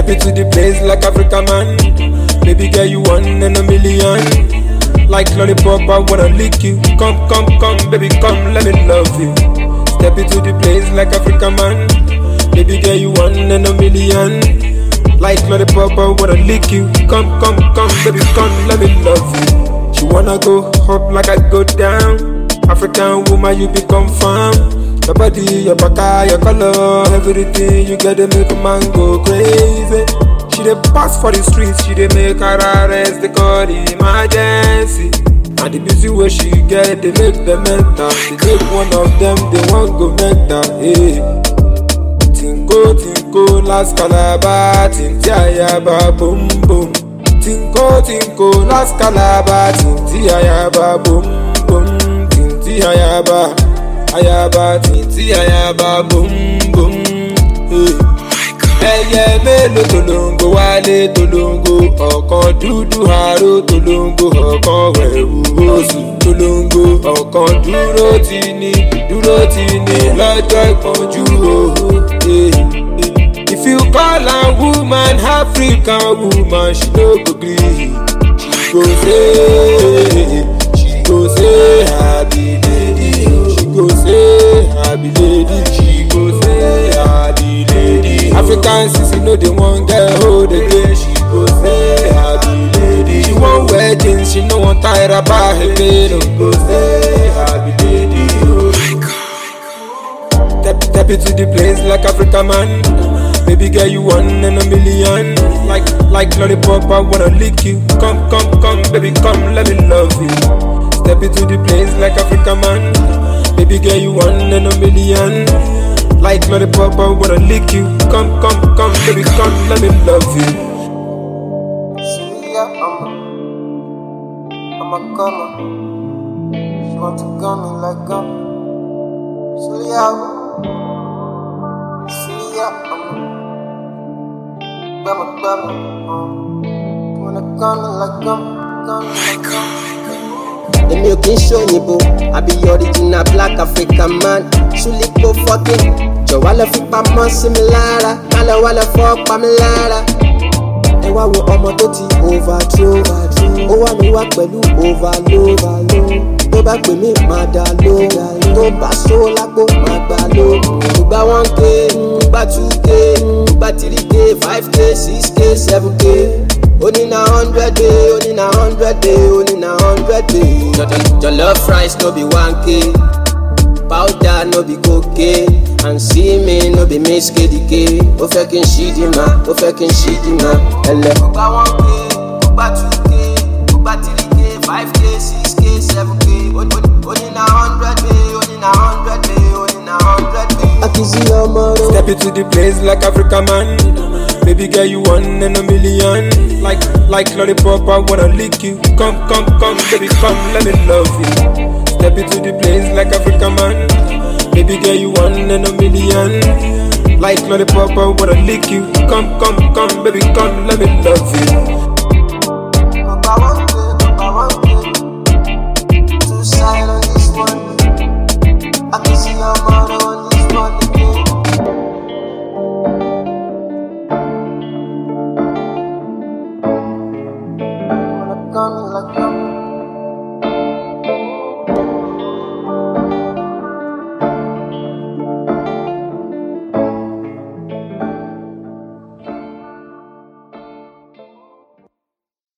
into the place like Africa man. Baby girl, you one in a million. Like lollipop, I wanna lick you. Come, come, come, baby, come, let me love you. Step into the place like Africa man. Baby girl, you one in a million. Like lollipop, I wanna lick you. Come, come, come, baby, come, let me love you. She wanna go up like I go down. African woman, you become firm. Your body, your back, your color, everything you get, they make a man go crazy. She dey pass for the streets, she dey make her arrest, they call the emergency. And the busy way she get, they make them enter. They make one of them, they want go mental. Hey. Tinko, tinko, las calabar, tinti ayaba, boom, boom. Tinko, tinko, las calabar, tinti ayaba, boom, boom. Tinti ayaba, ayaba, tinti ayaba, boom, boom. Hey. ẹyẹ mélòó tolongo wálé tolongo ọ̀kan dúdú aró tolongo ọ̀kan wẹ̀wù oṣù tolongo ọ̀kan dúró ti ní dúró ti ní lọ́jọ́ ìpọ́njú o. If you call am woman African woman she no go gree she go say she go say I be lady she go say I be lady she go say I be lady. African sissy no dey wan get hold again. She go say I be lady. She wan wear jeans, she no wan tie wrapper again. She go say I be lady. Step, step into the place like Africa man. Baby girl, you one in a million. Like, like lollipop, I wanna lick you. Come, come, come, baby, come, let me love you. Step into the place like Africa man. Baby girl, you one in a million. Like lollipop, I wanna lick you. Come, come, come, baby, come, let me love you. See ya, I'm a, I'm a comer. She want to gum me like gum. See ya, see ya, I'm a, bummer, bummer. Um, you wanna gum me like gum, gum me like gum. èmi ò kí ń ṣòyìnbó àbí original black african man ṣùlípò fọ́kìn jọ̀wá lọ fi pamọ́ sí mi lára má lọ wá lọ fọ́ pa mí lára. ẹ wá wo ọmọ tó ti overthrow ó wá mi wá pẹ̀lú overload tó bá pè mí máa dá ló tó bá só lápò máa gbà ló. ìgbà one k ìgbà two k ìgbà three k five k six k seven k Only na hundred day, only na hundred day, only na hundred day. Jollof rice no be one k, powder no be cocaine, and see me no be miss KDK. Ó fẹ́ kí n ṣí di ma, ó fẹ́ kí n ṣí di ma, ẹlẹ́. Ó gba one k, ó gba two k, ó gba three k, five k, six k, seven k. Only na hundred day, only na hundred day, only na hundred day. Akínsí ọmọ rẹ̀. Step into the place like Africa man. Baby girl, you one in a million. Like, like lollipop, I wanna lick you. Come, come, come, baby, come, let me love you. Step into the place like Africa man. Baby girl, you one in a million. Like lollipop, I wanna lick you. Come, come, come, baby, come, let me love you.